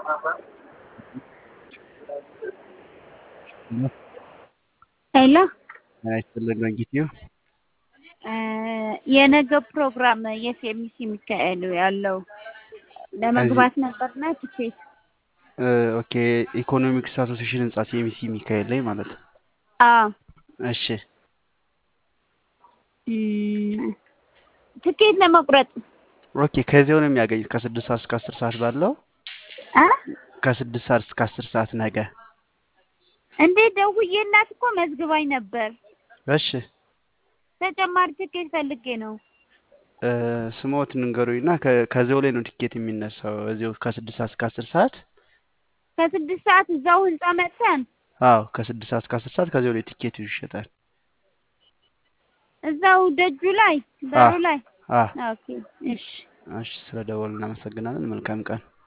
ሄሎ ጤና ይስጥልን በእንጊትዩ የነገ ፕሮግራም የሴሚሲ የሚካሄዱ ያለው ለመግባት ነበርና ትኬት ኦኬ ኢኮኖሚክስ አሶሲሽን ህንጻ ሲኤምሲ ሚካኤል ላይ ማለት ነው። አዎ እሺ እም፣ ትኬት ለመቁረጥ ኦኬ ከዚያው ነው የሚያገኙት ከስድስት ሰዓት እስከ አስር ሰዓት ባለው አ ከስድስት ሰዓት እስከ አስር ሰዓት ነገ። እንዴ ደውዬላት እኮ መዝግባኝ ነበር። እሺ ተጨማሪ ትኬት ፈልጌ ነው። እ፣ ስሞት ንገሩኝና ከ- ከዚያው ላይ ነው ቲኬት የሚነሳው እዚያው ከስድስት ሰዓት እስከ አስር ሰዓት ከስድስት ሰዓት እዛው ህንጻ መጥተን አዎ ከስድስት ሰዓት እስከ አስር ሰዓት ከዚያው ላይ ቲኬቱ ይሸጣል። እዛው ደጁ ላይ በሩ ላይ አ ኦኬ እሺ እሺ ስለ ደወሉ እናመሰግናለን። መልካም ቀን